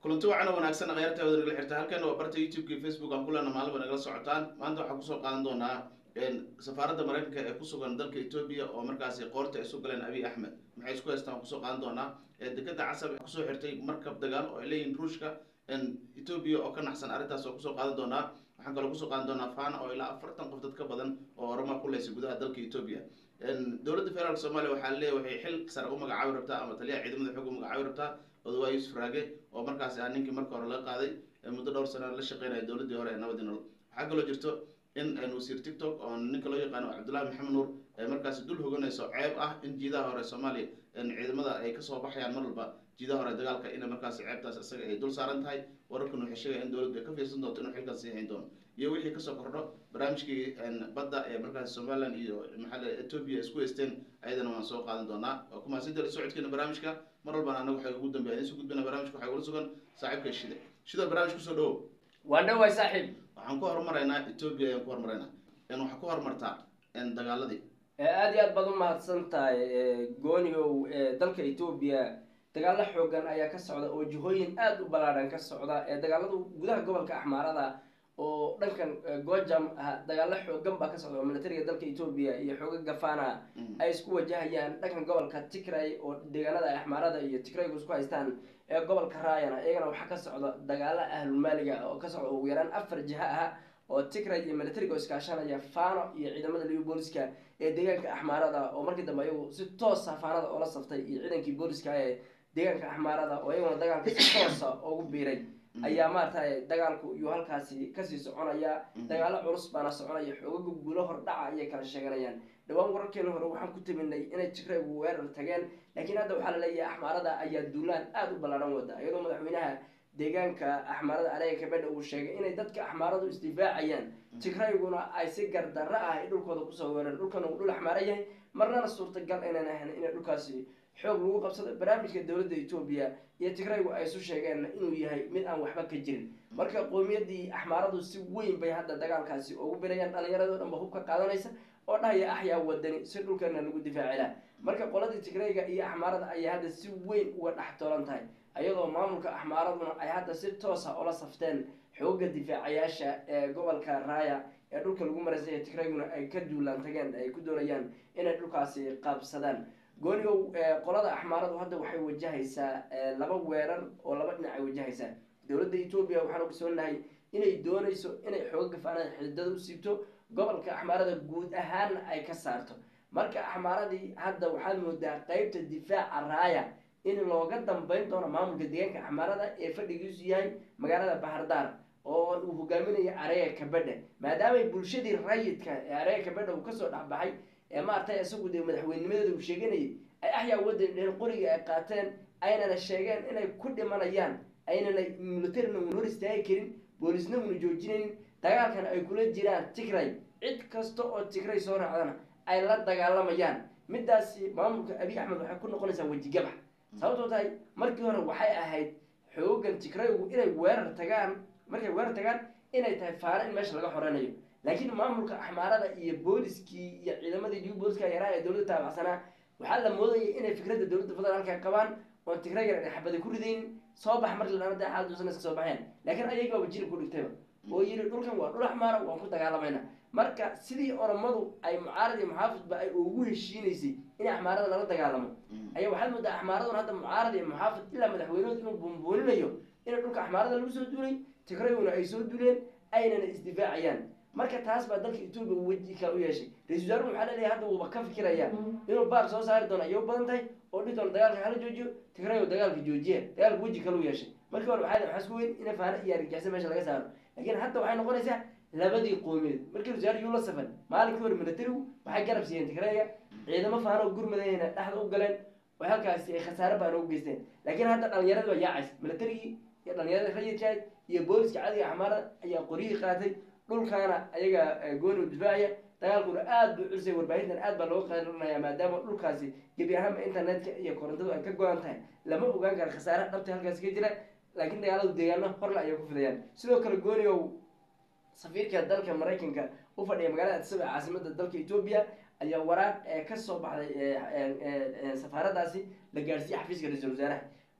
kulanti wacan oo wanaagsan akhyaarta wada nagala xirta halkan waa barta youtube-ka iyo facebook aan kulana maalin ba nagala socotaan maanta waxaan kusoo qaadan doonaa safaaradda maraykanka ee kusugan dalka etoobiya oo markaasi qoorta ay soo galeen abiy axmed maxay isku haystaan waan kusoo qaadan doonaa dekeda casab kusoo xirtay markab dagaal oo ay leeyihin ruushka etoobiya oo ka naxsan arrintaas oo kusoo qaadan doonaa waxaan kaloo kusoo qaadan doonaa fana oo ilaa afartan qof dad ka badan oo orama ku leysay gudaha dalka etoobiya dowladda federaalk soomaaliya waxaa leeyahy waxay xil sare u magacaabi rabtaa ama taliyaha ciidamada xoog u magacaabi rabtaa odawaa yuusuf raage oo markaasi ah ninkii marka hore laga qaaday muddo dhowr sana la shaqeynaya dowladdii hore ee nabadii nolol waxaa kaloo jirto in wasiir tiktok oo ninka loo yaqaano cabdullahi maxamed nuur ay markaasi dul hoganayso ceeb ah in jiidaha hore soomaaliya ciidamada ay kasoo baxayaan mar walba jiidaha hore dagaalka ina markaasi ceebtaas isaga ay dul saaran tahay wararkan waxay sheegaya in dowladdu ay ka fiirsan doonto inuu xilkaas sii hayn doono iyo wixii kasoo kordho barnaamijkii badda ee markaasi somaliland iyo maxaa etoobiya isku haysteen ayadana waan soo qaadan doonaa waa kumahadsantahay la socodkeena barnaamijka mar walbana anaga waxay ugu dambeya in soo gudbina barnaamijka waxay ula sugan saaxiibka shida shida barnaamij kusoo dhawow waa dhawaay saaxiib waxaan ku horumaraynaa etoobiya ayaan ku horumaraynaa waxaa ku horumartaa dagaaladii aada iyo aad baad u mahadsan tahay goonigow dalka etoobiya dagaalo xoogan ayaa ka socda oo jihooyin aada u ballaadhan ka socda dagaaladu gudaha gobolka axmaarada oo dhankan gojam ah dagaalo xoogan baa ka socda oo militariga dalka etoobiya iyo xooga gafana ay isku wajahayaan dhankan gobolka tigray oo deegaanada axmaarada iyo tigraygu isku haystaan ee gobolka raayana iyagana waxaa ka socda dagaalo ahlulmaaliga oo ka socda ugu yaraan afar jiha ah oo tigray iyo militariga oo iskaashanaya fano iyo ciidamada liyo booliska ee deegaanka axmaarada oo markii dambe ayagu si toosa faanada oola saftay iyo ciidankii booliska ee deegaanka axmaarada oo iyaguna dagaalka si toosa ugu biiray ayaa maaragtay dagaalku iyuu halkaasi kasii soconaya dagaalo culus baana soconaya xoogaga guulo hordhaca ayay kala sheeganayaan dhawaan wararkeena hore waxaan ku taminay inay tigraygu weerar tageen laakiin hadda waxaa laleeyahay axmaarada ayaa duulaan aada u ballaadhan wada iyadoo madaxweynaha deegaanka axmaarada alega kabedha uu sheegay inay dadka axmaaradu isdifaacayaan tigrayguna ay si gardarro ah ay dhulkooda kusoo weereen dhulkana uu dhul axmaara yahay marnana suurtagal aynan ahayn inay dhulkaasi xoog lagu qabsado barnaamijka dowladda etoobiya iyo tigraygu ay isu sheegeen inuu yahay mid aan waxba ka jirin marka qowmiyadii axmaaradu si weyn bay hadda dagaalkaasi ugu birayaan dhalinyarado dhan ba hub ka qaadanaysa oo dhahaya axyaa wadani si dhulkeena lagu difaacila marka qoladii tigrayga iyo axmaarada ayaa hadda si weyn uga dhex toolan tahay ayadoo maamulka axmaaraduna ay hadda si toosa ula safteen xooga difaacayaasha ee gobolka raaya ee dhulka lagu maraysay tigrayguna ay ka duulaan tageen ay ku doonayaan inay dhulkaasi qaabsadaan goonigow qolada axmaaradu hadda waxay wajahaysaa laba weerar oo laba dhinac ay wajahaysaa dowladda etoobiya waxaan ogsoonahay inay doonayso inay xooga gafaanada xididada u siibto gobolka axmaarada guud ahaanna ay ka saarto marka axmaaradii hadda waxaad moodaa qeybta difaaca raaya in looga dambeyn doono maamulka deegaanka axmaarada ee fadhigiisu yahay magaalada bahardaar oo uu hogaaminayo areega kabedha maadaamay bulshadii rayidka ee areega kabedha uu kasoo dhexbaxay ee maaragtay isagu dee madaxweynimadeeda uu sheeganayay ay axyaa wadan dheen qoriga ay qaateen aynana sheegeen inay ku dhimanayaan aynana militarina una hor istaagi karin boolisna una joojinaynin dagaalkan ay kula jiraan tigray cid kasta oo tigray soo raacdana ay la dagaalamayaan midaasi maamulka abiy axmed waxay ku noqonaysaa wejigabax sababtoo tahay markii hore waxay ahayd xoogan tigraygu inay weerar tagaan markay weerar tagaan inay tahay faano in meesha laga xoreynayo laakiin maamulka axmaarada iyo booliskii iyo ciidamadii new booliska yaraa ee dowladda taabacsanaa waxaa la moodayay inay fikradda dowladda federaalka qabaan oon tigraygan ay xabada ku ridaynin soo bax markii la dhana xaaduusan iska soo baxeen laakiin ayagaaba jiri ku dhigtayba oo yiri dhulkan waa dhul axmaara waan ku dagaalamayna marka sidii oromadu ay mucaarad iyo muxaafidba ay ugu heshiinaysay in axmaarada lala dagaalamo ayaa waxaad moodaa axmaaradun hadda mucaarad iyo muxaafid ilaa madaxweynehood inuu buunbuuninayo in dhulka axmaarada lagu soo duulay tigrayguna ay soo duuleen aynana isdifaacayaan marka taas baa dalka etoobiya weji kale u yeeshay ra-isul wasaaruhu waxaa leleeyahay hadda wuuba ka fikiraya inuu baar soo saari doono ayay u badan tahay oo dhihi doono dagaalka hala joojiyo tigrayo dagaalka joojiya dagaalka weji kale u yeeshay markii hore waxaa waxaa isku weyn ina faana iyo argixisa meesha laga saaro laakiin hadda waxay noqonaysaa labadii qoomiyeed markii wasaar yuu la safan maalinkii hore militarigu waxay garab siiyeen tigrayga ciidamo faano gurmadayna dhexda u galeen oo halkaasi ay khasaare baan ugu geysteen laakiin hadda dhalinyarada waa yaacays militarigii iyo dhalinyarada rayidkaad iyo booliska cadiga axmaarada ayaa qoryihii qaatay dhulkaana ayaga gooni u difaacaya dagaalkuna aada buu culisay warbaahintan aad baa looga qaadanaya maadaama dhulkaasi gebi ahaanba internetka iyo korontadu ay ka go-an tahay lama ogaan kara khasaare dhabta halkaasi ka jira laakiin dagaaladu deegaano horle ayay ku fidayaan sidoo kale gooniow safiirka dalka maraykanka u fadhiya magaalada addisaba ee caasimada dalka etoobiya ayaa waraaq ee kasoo baxday safaaradaasi la gaadhsiiyey xafiiska ra-iisul wasaaraha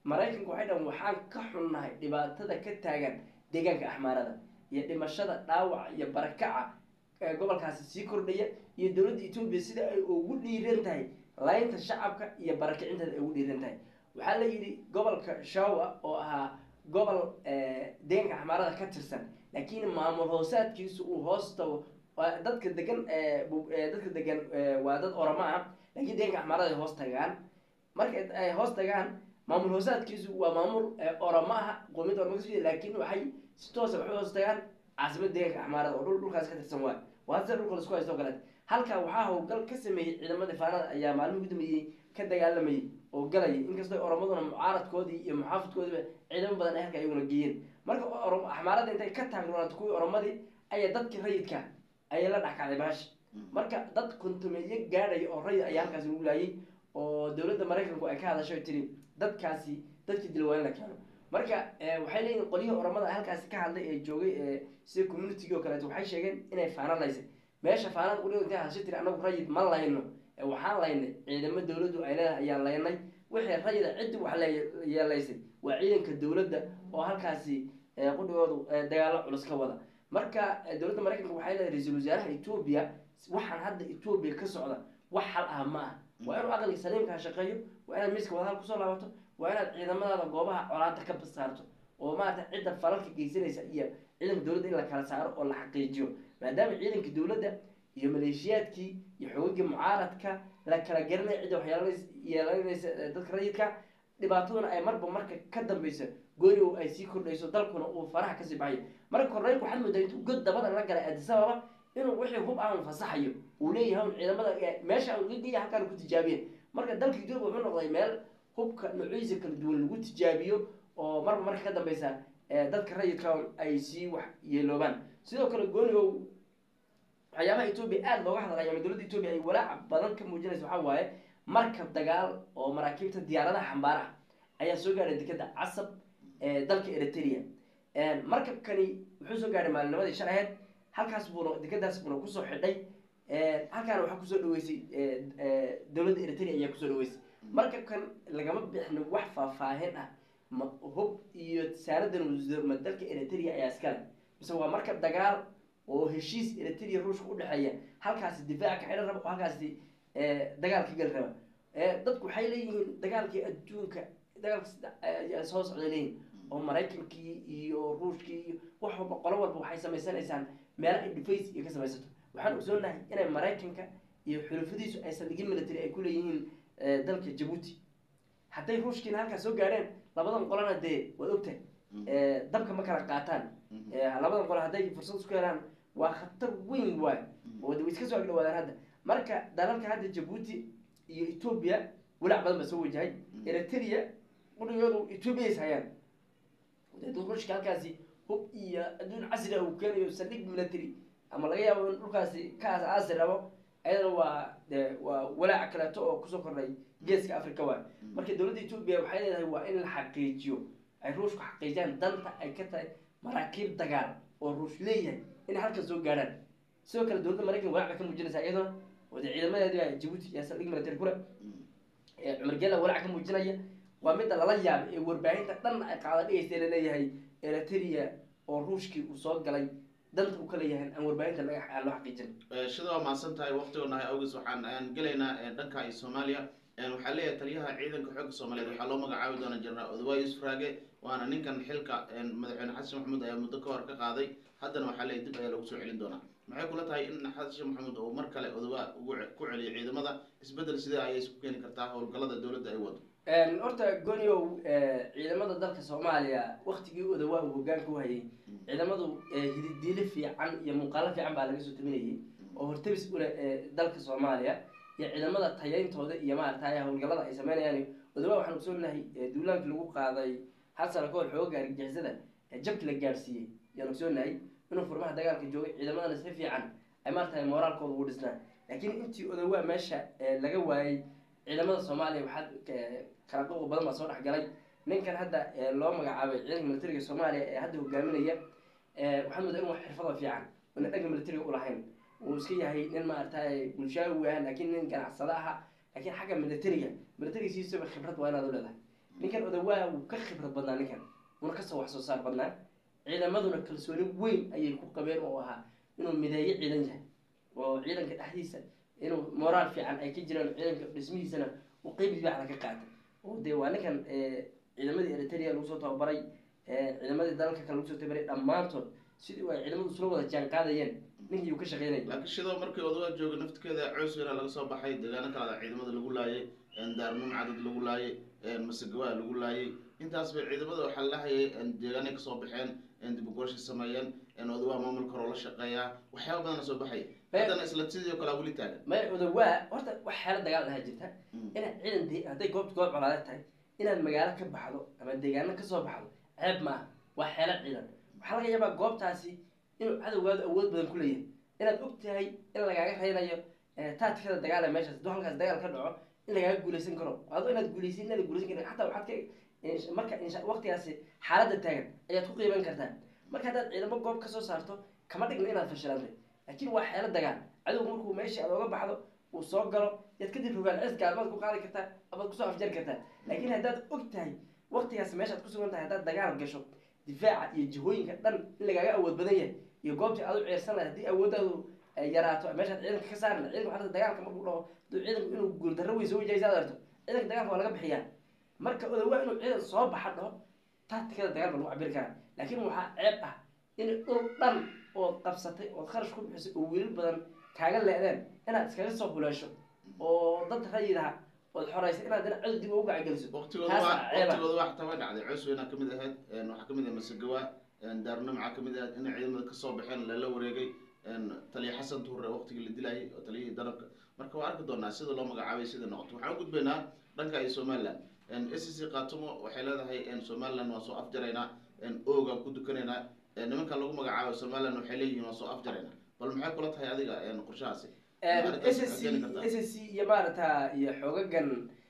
maraykanku waxay dhahan waxaan ka xunnahay dhibaatada ka taagan deegaanka axmaarada iyo dhimashada dhaawaca iyo barakaca ee gobolkaasi sii kordhaya iyo dowladda etoobiya sida ay ugu dhiiran tahay laynta shacabka iyo barakicinteeda ay ugu dhiiran tahay waxaa la yidhi gobolka shawa oo ahaa gobol deegaanka axmaarada ka tirsan laakiin maamul hoosaadkiisu uu hoos tago waa dadka degan dadka degan waa dad oramo ah laakiin deegaanka axmaarada ay hoos tagaan marka ay hoos tagaan maamul hoosaadkiisu waa maamul oramo ah qoomiyadda oramo kasoo laakiin waxay si toosa waxay hoos tagaan caasimada deegaanka axmaarada oo dhul dhulkaas ka tirsan waay waa sida dhulka lasku haysto o kaleet halkaa waxaa howlgal ka sameeyey ciidamada faanada ayaa maalmihi ugu dambeeyey ka dagaalamayay oo galaya inkastoo oromaduna mucaaradkoodii iyo muxaafidkoodiiba ciidamo badan ay halka ayaguna geeyeen marka axmaarada intay ka taagnaato kuwii oromadii ayaa dadkii rayidka ayay la dhexkacday bahash marka dad kontumeeye gaadhaya oo rayid ayaa halkaasi lagu laayay oo dowladda maraykanku ay ka hadasho tiri dadkaasi dadkii dilwaan la keeno marka waxay leeyihin qolyihii oromada halkaasi ka hadlay ee joogay sida communitygii oo kaleeto waxay sheegeen inay faana laysay meesha faanada udhigo intay hadasho tiri anagu rayid ma layno waxaan laynay ciidamo dowladdu ay leedahay ayaan laynay wixii rayida ciddi wax yeelaysay waa ciidanka dowladda oo halkaasi qudhigoodu dagaalo culus ka wada marka dowladda maraykanka waxay leedahay ra-iisul wasaaraha etoobiya waxaan hadda etoobiya ka socda wax hal ah ma ah waa inuu aqliga saliimkaa shaqeeyo waa inaad miiska wadahal kusoo laabato waa inaad ciidamadaada goobaha colaanta ka basaarto oo maarata cidda falalka geysanaysa iyo ciidanka dowladda in la kala saaro oo la xaqiijiyo maadaama ciidanka dowladda iyo maleeshiyaadkii iyo xoogagii mucaaradka la kala garanaya cidda waxyeelanaysa dadka rayidka dhibaataduna ay marba marka ka dambeyso goonigow ay sii kordhayso dalkuna uu faraha kasii baxayo marka korneylku waxaad moodaa intuu god dabada la galay adisababa inuu wixii hub aan fasaxayo uu leeyahay un ciidamada meesha aan uga geeya halkaan ku tijaabiyen marka dalka etoobiya wuxuu noqday meel hubka noocyadiisa kala duwan lagu tijaabiyo oo marba marka ka dambeysa dadka rayidka ay sii wax yeeloobaan sidoo kale goonigow waxyaabaha etoobiya aada looga hadlaya ama dowladda etoobiya ay walaaca badan ka muujinaysa waxaa waaye markab dagaal oo maraakiibta diyaaradaha xambaara ah ayaa soo gaadhay dekeda casab ee dalka eritrea markabkani wuxuu soo gaadhay maalinimadii shan aheyd halkaas buuna dekadaas buuna kusoo xidhay halkaana waxaa kusoo dhaweysay dowladda eritrea ayaa kusoo dhaweysay markabkan lagama bixin wax faahfaahin ah ma hub iyo saaradan ma dalka eritrea ayaa iskale mise waa markab dagaal oo heshiis eritrea ruushka udhexeeya halkaasi difaaca ka xidhan raba oo halkaasi dagaal ka gali raba dadku waxay leeyihiin dagaalkii adduunka dagaalka soo socday leeyihin oo maraykankii iyo ruushkii iyo wax walba qolo walba waxay samaysanaysaan meelo ay dhufays iyo ka samaysato waxaan ogsoonahay inay maraykanka iyo xulufadiisu ay saldhigin military ay ku leeyihiin dalka jabuuti hadday ruushkiina halkaas soo gaadheen labadan qolana dee waad ogtahay dabka ma kala qaataan labadan qolo hadday fursad isku helaan waa khatar weyn waay oo de way iska soo agdhawaadaan hadda marka dalalka hadda jabuuti iyo etoobiya walaac badan baa soo wajahay eritrea qudhigoodu etoobiya is hayaan dad ruushka halkaasi hub iyo adduun casri ah uu keenayo saldhig military ama laga yaabo in dhulkaasi ka aas-aasi rabo ayadana waa de waa walaac kaleeto oo kusoo kordhay geeska africa waay marka dowladda etoobiya waxay leedahay waa in la xaqiijiyo ay ruushku xaqiijiyaan danta ay ka tahay maraakiib dagaal oo ruush leeyahay inay halkan soo gaadhaan sidoo kale dowladda maraykan walaac bay ka muujinaysaa iyadoo oo dee ciidamadeedi jabuuti iyo saldhig military kule cumar gela walaac ka muujinaya waa midda lala yaabay ee warbaahinta dhan ay qaada dhigaysa laleeyahay eritrea oo ruushkii uu soo galay danta uu ka leeyahay aan warbaahinta laga aan loo xaqiijin sida waa mahadsan tahay waqtigonahay awgees waxaan aan gelaynaa dhanka iyo soomaaliya waxaa leeyahay taliyaha ciidanka xoogga soomaaliyeed waxaa loo magacaabi doona jenaraal odawa yuusuf raage waana ninkan xilka madaxweyne xasan maxamuud ayaa muddo ka hor ka qaaday haddana waxaa leeyahy dib ayaa lagu soo celin doonaa maxay kula tahay in xasan maxamuud uu mar kale odawa ugu ku celiyo ciidamada isbeddel sidee ayay isku keeni kartaa howlgallada dowladda ay wado horta goniow ciidamada dalka soomaaliya waktigii odawa uu hogaanka u hayay ciidamadu hididiile fiican iyo muuqaalo fiican baa laga soo taminayay oo hortabis ule dalka soomaaliya iyo ciidamada tayayntooda iyo maaragtay howlgallada ay sameynayaan odawa waxaan ogsoonahay duulaankii lagu qaaday hal sano kahor xooga argagixisada jabki la gaadhsiiyey yaan ogsoonahay inuu furmaha dagaalka joogay ciidamadana si fiican ay maaragtay mooraalkooda ugu dhisnaa laakiin intii odawa meesha laga waayey ciidamada soomaaliya waxaa kala qoqo badan baa soo dhex galay ninkan hadda loo magacaabay ciidanka militariga soomaaliya ee hadda hogaaminaya waxaa moodaa in wax xirfada fiican una dhanka militariga ulahayn uu iska yahay nin maaragtay bulshaawi ah laakiin nin ganacsado aha laakiin xagga militariga militariga siisaba khibrad waa inaad u leedahay ninkan odawaa wuu ka khibrad badnaa ninkan wuuna kasoo wax soo saar badnaa ciidamaduna kalsooni weyn ayay ku qabeen oo ahaa inuu mideeyo ciidan yahay oo ciidanka dhexdiisa inuu moraal fiican ay ka jiraan ciidanka dhismihiisana uu qeyb dibaaxda ka qaatay oo dee waa ninkan ciidamadii eritrea lagu soo tababaray ciidamadii dalalka kale lagu soo tababaray dhammaantood sidii ay ciidamadu isla wada jaan qaadayeen ninkii uu ka shaqeynayay laakiin shidoo markii odagaa jooga naftigeeda coos weynaa laga soo baxay deegaano kalada ciidamada lagu laayay daarnuum cadad lagu laayay masagawaa lagu laayay intaas bay ciidamada waxaa lahayay deegaanay kasoo baxeen dib ugorshi sameeyeen odagaa maamulka hore la shaqeeyaa waxyaaba badana soo baxay haddana isla sidii o kalea weli taagan maya odawaa horta wax xeelo dagaal ahaa jirta inaad ciidan de hadday goobta goob colaade tahay inaad magaalo ka baxdo ama deegaano kasoo baxdo ceeb ma ah waa xeelo ciidan waxaa laga yaabaa goobtaasi inuu cadowgaadu awood badan ku leeyahay inaad og tahay in lagaaga reynayo taatikada dagaal ee meeshaas hadduu halkaas dagaal ka dhaco in lagaaga guuleysan karo ado inaad guuleysin inaad guuleysan karin xataa waxaad ka marka waqtigaasi xaaladda taagan ayaad ku qiiban kartaa marka haddaad ciidamo goob kasoo saarto kama dhigna inaad fashilantay laakiin waa xeelo dagaal cadowga markuu meeshii aad oga baxdo uu soo galo yaad kadib rogaan cis gaalmaad ku qaadi kartaa amaad kusoo afjari kartaa laakiin haddaad og tahay waqtigaas meeshaad kusugan tahay haddaad dagaal gasho difaaca iyo jihooyinka dhan in lagaaga awood badan yahay iyo goobtii aad u ceersan lahay haddii awooddaadu yaraato meeshaad ciidanka ka saari lahay ciidanka waxaa dagaalka markuu dhaho hadduu ciidanku inuu guuldarro weyn soo wajahaysa aad arto ciidanka dagaalka waa laga bixiyaa marka odawaa inuu ciidan soo baxa dhaho taatikada dagaal ba lagu cabiri karaa laakiin waxaa ceeb ah in dhul dhan ood qabsatay ood kharash ku bixisay oo wiilal badan kaaga leedeen inaad iskaga soo huleesho oo dad rayidaha ood xoreysay inaad dina cod dib ugu gacageliso waqtigooda waa waqtigooda waa xataa way dhacday coos weynaa kamid ahayd waxaa kamid ah masagawa daarnum waxaa kamid ahayd in ciidamada kasoo baxeen lala wareegay taliya xasan tuure waqtigii la dilayay oo taliyihii danabka marka waa arki doonaa sida loo magacaabay sida noqoto waxaan u gudbaynaa dhanka iyo somaliland s c katumo waxay leedahay somaliland waan soo afjaraynaa oogaan ku dukanaynaa nimanka lagu magacaabo somaliland waxay leeyihiin waan soo afjaraynaa bal maxay kula tahay adiga qorshahaasi s c s c iyo maarata iyo xoogagan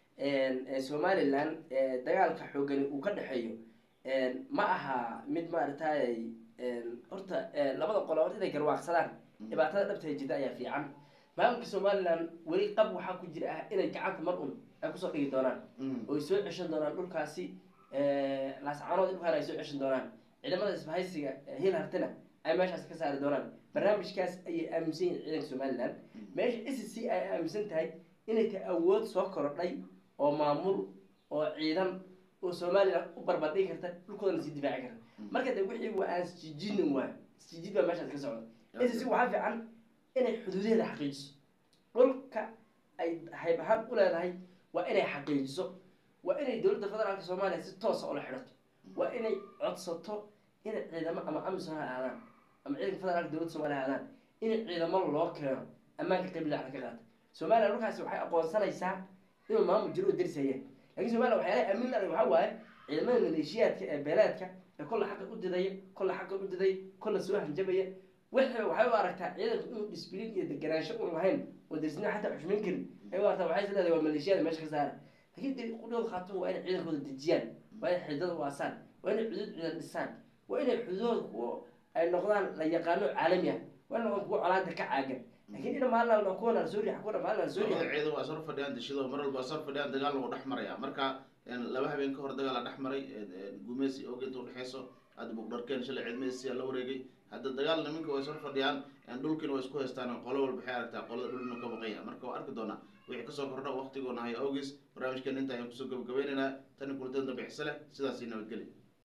somaliland dagaalka xoogani uu ka dhexeeyo ma aha mid maaragtay horta labada qolo horta inay garwaaqsadaan dhibaatada dhabtahay jirta ayaa fiican maamulka somaliland weli qab waxaa ku jira ah inay gacanta mar un ay kusoo dhigi doonaan oo ay soo ceshan doonaan dhulkaasi laascaanood dhulkaan ay soo ceshan doonaan ciidamada isbahaysiga hil hartina ay meeshaas ka saari doonaan barnaamijkaas ayay aaminsan yihin ciidanka somaliland meesha s c ay aaminsan tahay inay tahay awood soo korodhay oo maamul oo ciidan oo somaliland u barbardhigi karta dhulkoodana sii difaaci karta marka de wixii waa aan isjijinin waay isjijid baa meeshaas ka socda s c waxaa fiican inay xuduudaheeda xaqiijiso dhulka ay hayb ahaan u leedahay waa inay xaqiijiso waa inay dowladda federaalka soomaaliya si toosa ula xidhato waa inay codsato inay ciidamo ama amisom ha aadaan ama ciidanka federaalka dowladda somalia ha aadaan in ciidamo loo keeno ammaanka qayb laaxda ka qaata somaliya dhulkaasi waxay aqoonsanaysaa inuu maamul jiro oo darisayeen lakiin somaliya waxyaalaha aamin lahay waxaa waaye ciidamada maleeshiyaadka ee beeleedka ee kolla xaqa u didaya kolla xaqa u didaya kolla soo hanjabaya wixii waxay u aragtaa ciidanku inuu disbilin iyo deganaansho un lahayn oo darisnimo xataa xushmayn karin ay u aragtaa waxay is leedahay waa maleeshiyada meesha ka saara laakiin de qudhooda khaatuma waa inay ciidankooda dejiyaan waa inay xididada u aasaan waa inay xuduud ciidan dhisaan waa inay xuduudooda kuwo ay noqdaan la yaqaano caalami ah waa inay noqdaan kuwo colaada ka caagan laakiin ina maalin alba kuwana lasoo riix kuwana maalin lasoo riix labada ciidan waa sar fadhiyaan dishido mar walba sar fadhiyaan dagaal lagu dhex maraya marka laba habeen ka hor dagaal la dhex maray gumeysi og inta udhexeyso hadda bugdharkeen shalay ciidmeysiyaa la wareegay hadda dagaal niminka way sor fadhiyaan dhulkiina way isku haystaan qolo walba waxay aragtaa qolada dhulina ka baqanya marka waa arki doonaa wixii kasoo kordha waqtigoona hay awgis barnaamijkeena inta ayaan kusoo gabagabaynaynaa tani kulantada dambe xise leh sidaasi nabadgelya